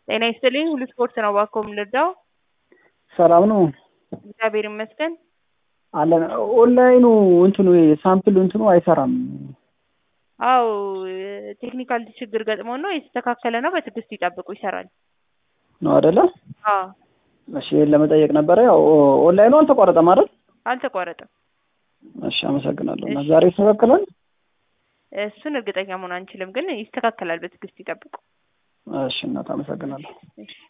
ጤና ይስጥልኝ ሁሉ ስፖርት ነው እባክዎ የምንረዳው? ሰላም ነው እግዚአብሔር ይመስገን። አለን። ኦንላይኑ እንትኑ ሳምፕል እንትኑ አይሰራም። አዎ ቴክኒካል ችግር ገጥሞ ነው የተስተካከለ ነው። በትዕግስት ይጠብቁ ይሰራል። ነው አይደለ? አዎ እሺ ይሄን ለመጠየቅ ነበረ። ያው ኦንላይኑ አልተቋረጠም አይደል? አልተቋረጠም። እሺ አመሰግናለሁ። እና ዛሬ ይስተካከላል? እሱን እርግጠኛ መሆን አንችልም፣ ግን ይስተካከላል። በትዕግስት ይጠብቁ። እሺ እናት አመሰግናለሁ። እሺ